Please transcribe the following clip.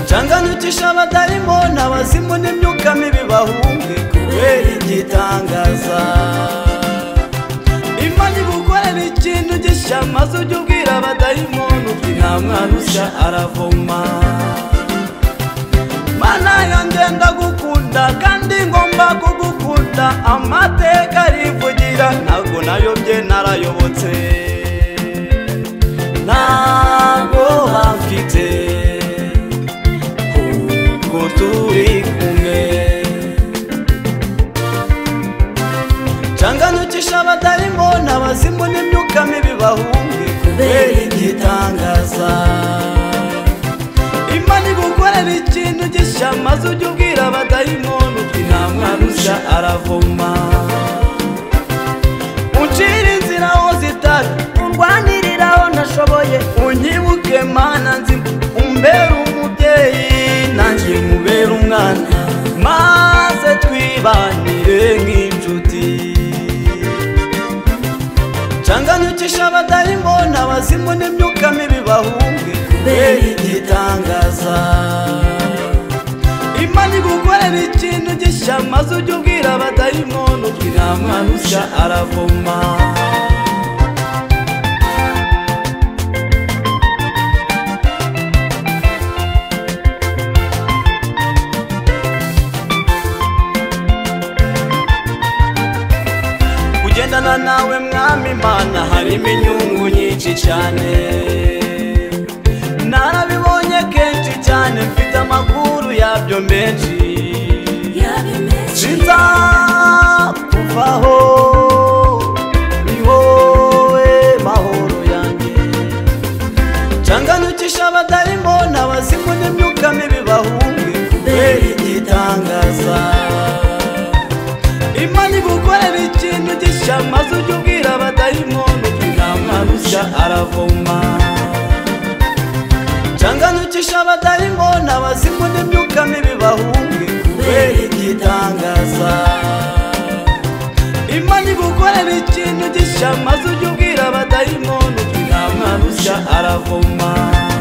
nshanganyukisha abatarimo n'abazimu n'imyuka mibi bahunge kubera igitangaza imana ibukorera ikintu gishya maze ujye ubwira abadayimoni uti nta mwana ushya aravoma mana yanjye ndagukunda kandi ngomba kugukunda amateka arivugira ntabwo nayobye narayobotse ntabwo bafite kuko turi kumwe nsanganyukisha abatarimo n'abazimu n'imyuka mibi bahunge kubera igitangaza imana igukorera ikintu gishya maze ujye ubwira abadayimoni uti nta mwana ushya aravoma uncira inzira aho zitari undwanirira aho ntashoboye unyibuke mana nzima umbere umubyeyi nanjye mubere umwana maze twibanire nk'inshuti nsanganyukisha abatarimo n'abazimu n'imyuka mibi bahunge kubera igitangaza imana igukorera ikintu gishya maze ujye ubwira abadayimoni uti nta mwana ushya aravoma kugendana nawe mwami imana harimo inyungu nyinshi cyane narabibonye kenshi cyane mfite amakuru yabyo menshi sinzakuvaho ni wowe mahoro yanjye nsanganyukisha abatarimo n'abazimu n'imyuka mibi bahunge kubera igitangaza imana igukorera ikintu gishya maze ujye ubwira abadayimoni uti nta mwana ushya aravoma nsanganyukisha abatarimo n'abazimu n'imyuka mibi bahunge kubera igitangaza imana igukorera ikintu gishya maze ujye ubwira abadayimoni uti nta mwana ushya aravoma